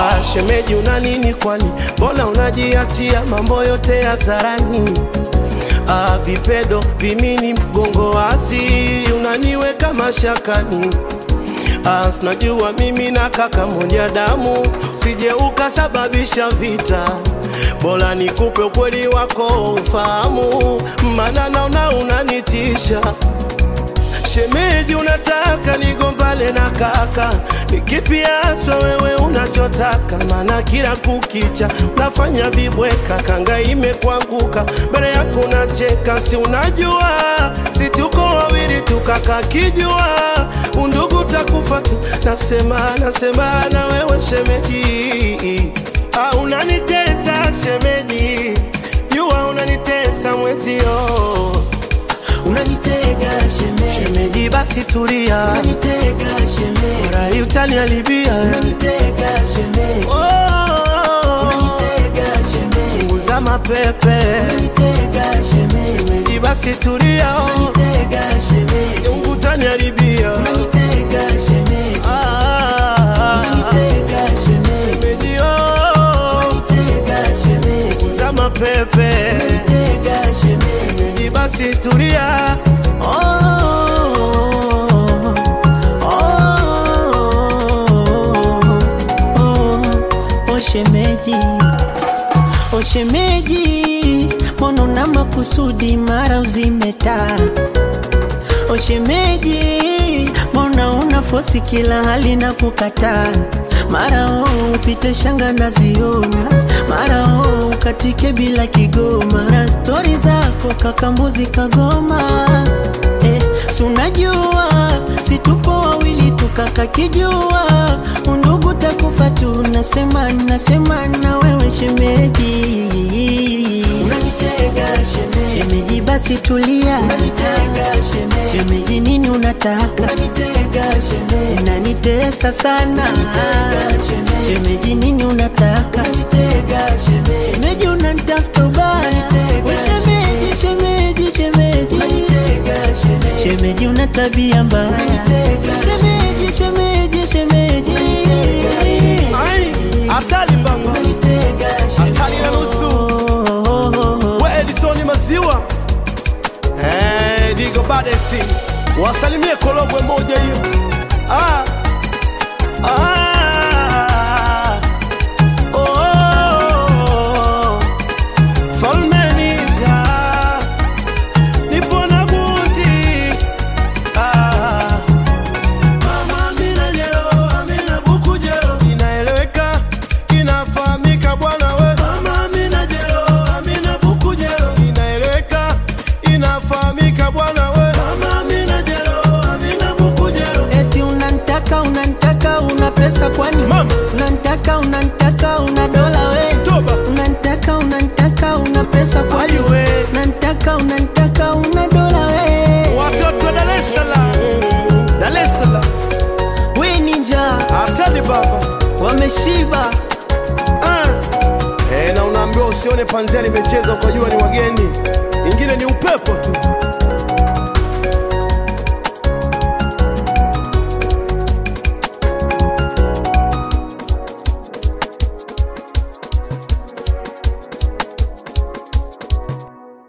Ah, shemeji una nini kwani? Mbona unajiachia mambo yote hadharani? Ah, vipedo vimini mgongo wazi unaniweka mashakani. Ah, tunajua mimi na kaka moja damu, usije ukasababisha vita. Bora nikupe ukweli wako ufahamu, maana naona unanitisha. Shemeji, unataka nigombane na kaka? Ni kipi haswa wewe unachotaka? Maana kila kukicha unafanya vibweka, kanga imekuanguka mbele yako unacheka, si unajua si tuko wawili tukaka kijua undugu takufa tu. Nasema nasema na wewe shemeji, ah, unanitesa shemeji, jua unanitesa mwezio Unanitega shemeji, Shemeji basi tulia, unanitega shemeji, rai utaniharibia. unanitega shemeji, Oh, unanitega shemeji, punguza mapepe. unanitega shemeji, Shemeji basi tulia, oh, unanitega shemeji, Mungu utaniharibia. unanitega shemeji, Ah, unanitega shemeji, shemeji, oh, unanitega shemeji, punguza mapepe. unanitega shemeji. Shemeji basi tulia, Oh, oh, oh, oh, shemeji, oh shemeji, mbona una makusudi mara uzime taa? Oh shemeji, mbona una fosi kila hali na kukataa? Mara oh upite shanga naziona, mara oh ukatike bila kigoma, na stori zako kakambuzi kagoma eh, si unajua si tupo wawili tukaka kijua undugu takufa tu, nasema nasema na wewe shemeji, unanitega shemeji, shemeji basi tulia, unanitega shemeji, shemeji nini unataka, unanitega shemeji, unanitesa sana, unanitega shemeji, shemeji nini unataka, unanitega shemeji, shemeji unanitafuta ubaya, we shemeji, shemeji, shemeji, unanitega shemeji, shemeji una tabia mbaya, shemeji, shemeji, shemeji, ai, hatari baba, hatari na nusu. We Edison Maziwa, eh, Digo Badesti, wasalimie Korogwe moja hiyo. Ah, ah, oh, Falme Nita, nipo na buti. Ah, Mama Amina Jero, Amina Buku Jero, inaeleweka, inafahamika bwana we. Mama Amina Jero, Amina Buku Jero, inaeleweka, inafahamika bwana we. Mama Amina Jero, Amina Buku Jero. Eti unantaka unantaka una pesa kwani? Mama. Unantaka unantaka una dola we? Toba. Unantaka unantaka una pesa kwani? Ayu we. Unantaka unantaka una dola we? Watoto wa Dar es Salaam, Dar es Salaam, We ninja hatari baba. wameshiba. Ah. Eh, na unaambiwa usione panzia limecheza ukajua ni wageni, ingine ni upepo tu.